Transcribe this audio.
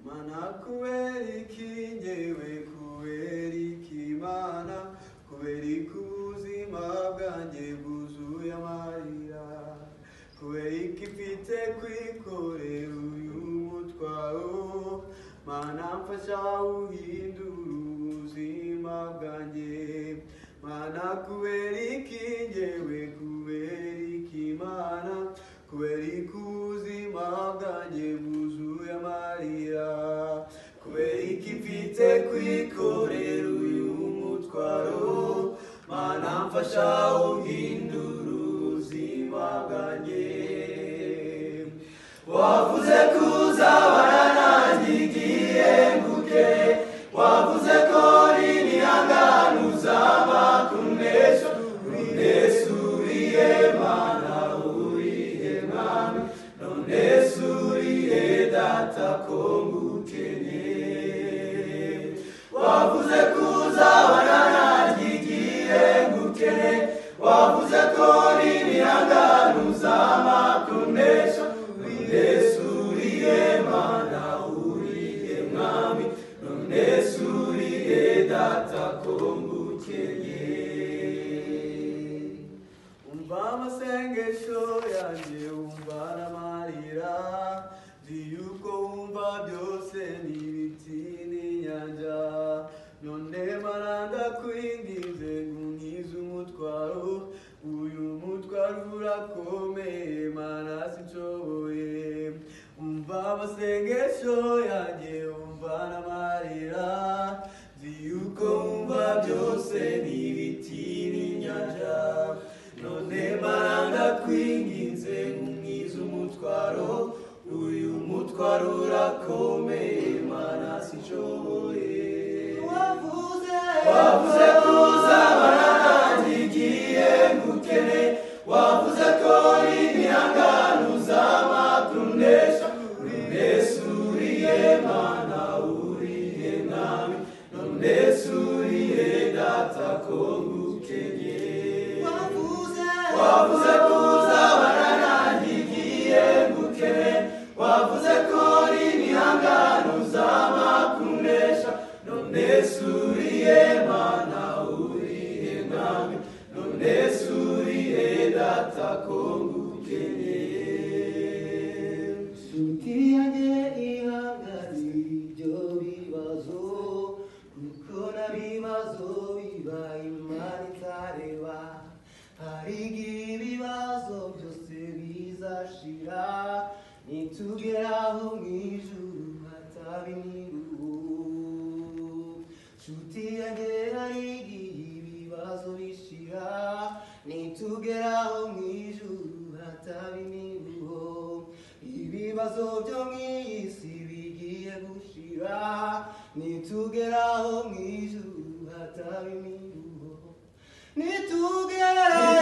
Mana kubera iki njyewe kubera iki Mana kubera iki ubuzima bwanjye bwuzuye amarira kubera iki mfite kwikorera uyu mutwaro Mana mfasha uhindura ubuzima bwanjye Mana kubera iki njyewe kubera iki Mana kubera iki ubuzima bwanjye bwuzuye amarira kubera iki mfite kwikorera uyu mutwaro mana mfasha uhindura ubuzima bwanjye wavuze ko uzabana nanjye igihe mbuke wavuze ko uri nihangana uzaba kumnesha kumnesuriye mana urihe mwami none suriye data ko ngukeneye wavuze ko uzabana nanjye igihe ngukeneye wavuze ko uri nihangana uzaba kumnesha none suriye mana uriye mwami none suriye data ko ngukeneye umva amasengesho yanjye umva n'amarira nzi yuko wumva byose ni ibiti n'inyanja none maranda kwinginze ngunyize umutwaro uyu mutwaro urakomeye mana sinshoboye umva amasengesho yanjye umva n'amarira nzi yuko wumva byose ni ibiti n'inyanja none maranga kwinginze nk'umwiza umutwaro uyu mutwaro urakomeye mana sinshoboye wavuze ko uzabana nanjye igihe ngukene wavuze ko uri nihangana uzaba kumnesha unesuriye mana uriye mwami none suriye data ko ngukenye wavuze ko uzabana nanjye igihe ngukene wavuze ko uri nihangana uzaba kumnesha none suriye mana uriye mwami none suriye data ko ngukeneye Suti yanjye ihanganye ibyo bibazo kuko n'ibibazo biba imana itareba hari igihe ibibazo byose bizashira nitugeraho mu ijuru hatabiniruhu nshuti yanjye hari igihe ibibazo bishira nitugeraho mu ijuru hatabiniruho ibibazo byo mu iyi si bigiye gushira nitugeraho mu ijuru hatabiniruho nitugeraho